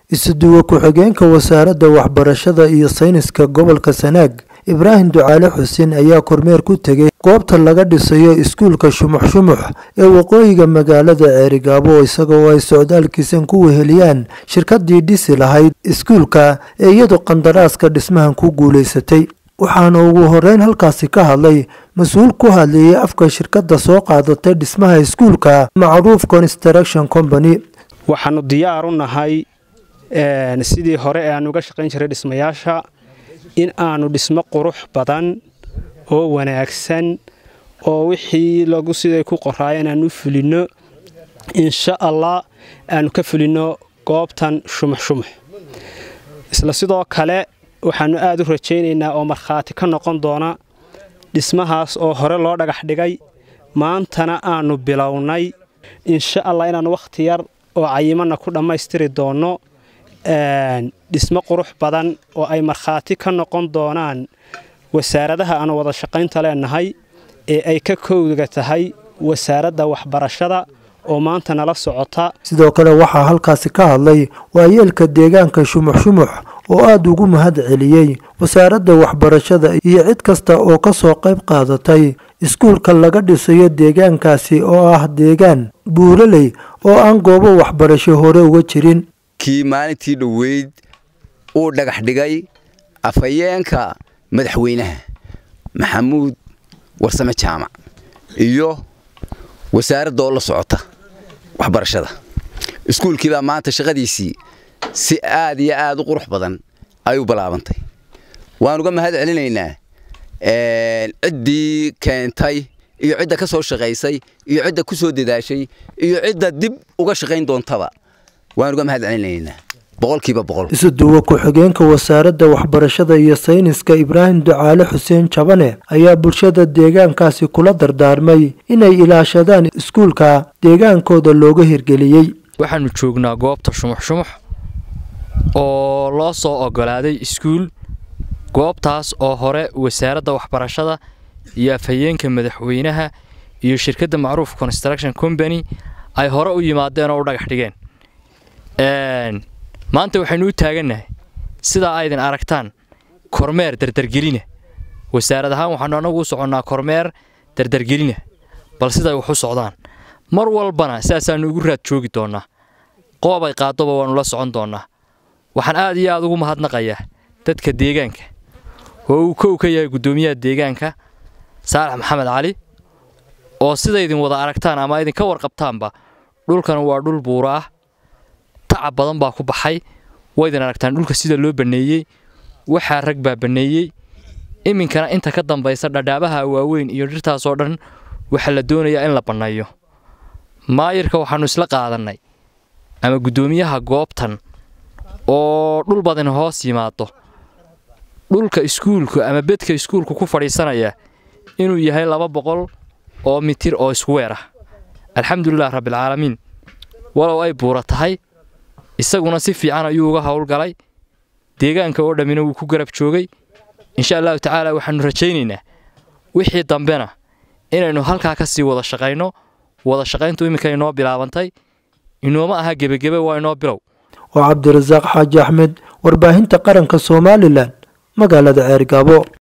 isuduwe ku-xigeenka wasaaradda waxbarashada iyo sayniska gobolka sanaag ibraahim ducaale xuseen ayaa kormeer ku tegay goobta laga dhisayo iskuulka shumux shumux ee waqooyiga magaalada ceerigaabo isagoo ay socdaalkiisan ku weheliyaan shirkadii dhisi lahayd iskuulka ee iyadu qandaraaska dhismahan ku guulaysatay waxaana ugu horeyn halkaasi ka hadlay mas-uul ku hadlayay afka shirkadda soo qaadatay dhismaha iskuulka macruuf construction company waxaanu diyaar u nahay sidii hore ee aan uga shaqayn jiray dhismayaasha in aanu dhismo qurux badan oo wanaagsan oo wixii lagu siday ku qoraayeen aan u fulinno insha allah aanu ka fulinno goobtan shumux shumux isla sidoo kale waxaannu aad u rajaynaynaa oo markhaati ka noqon doona dhismahaas oo hore loo dhagax dhigay maantana aannu bilownay insha allah inaannu wakhti yar oo cayimanna ku dhammaystiri doonno dhismo qurux badan oo ay markhaati ka noqon doonaan wasaaradaha aanu wada shaqaynta leenahay ee ay ka kowga tahay wasaaradda waxbarashada oo maanta nala socota sidoo kale waxaa halkaasi ka hadlay waayeelka deegaanka shumux shumux oo aada ugu mahad celiyey wasaaradda waxbarashada iyo cid kasta oo ka soo qayb qaadatay iskuulka laga dhisayo deegaankaasi oo ah deegaan buuraley oo aan goobo waxbarasho hore uga jirin kii maalintii dhoweyd uu dhagax dhigay afhayeenka madaxweynaha maxamuud warsame jaamac iyo wasaaradda oo la socota waxbarashada iskuulkiibaa maanta shaqadiisii si aad iyo aad u qurux badan ay u balaabantay waan uga mahad celinaynaa ciddii keentay iyo cidda ka soo shaqaysay iyo cidda ku soo dadaashay iyo cidda dib uga shaqayn doontaba waan uga mahad celinaynaa boqolkiiba boqol isuduwe ku-xigeenka wasaaradda waxbarashada iyo sayniska ibraahim ducaale xuseen jabane ayaa bulshada deegaankaasi kula dardaarmay inay ilaashadaan iskuulka deegaankooda looga hirgeliyey waxaanu joognaa goobta shumux shumux oo loo soo ogolaaday iskuul goobtaas oo hore wasaaradda waxbarashada iyo afhayeenka madaxweynaha iyo shirkadda macruuf construction company ay hore u yimaadeen oo u dhagax dhigeen maanta waxaynu u taagannahay sidaa aydin aragtaan kormeer dardargelina wasaarad ahaan waxaanu annagu u soconnaa kormeer dardargelina bal siday wax u socdaan mar walbana sidaasaannu ugu raad joogi doonnaa qoob ay qaaddoba waannu la socon doonnaa waxaan aad iyo aad ugu mahadnaqayaa dadka deegaanka oo uu kow ka yahay guddoomiyaha deegaanka saalax maxamed cali oo sidaydin wada aragtaan ama idinka warqabtaanba dhulkan waa dhul buura ah tacab badan baa ku baxay waydin aragtaan dhulka sida loo banneeyey waxaa rag baa banneeyey iminkana inta ka dambaysa dhadhaabaha waaweyn iyo dhirtaasoo dhan waxaa la doonayaa in la banneeyo maayirka waxaannu isla qaadannay ama guddoomiyaha goobtan oo dhul badan hoos yimaado dhulka iskuulku ama bedka iskuulku ku fadhiisanaya inuu yahay laba boqol oo mitir oo iskuweer ah alxamdulilah rabbilcaalamiin walow ay buura tahay isaguna si fiican ayuu uga howlgalay deegaanka oo dhammina wuu ku garab joogay insha allahu tacaala waxaannu rajaynaynaa wixii dambena inaynu halkaa ka sii wada shaqayno wada shaqayntu iminka inoo bilaabantay inooma aha gebagebe waa inoo bilow waa cabdirasaaq xaaji axmed warbaahinta qaranka somalilan magaalada ceergaabo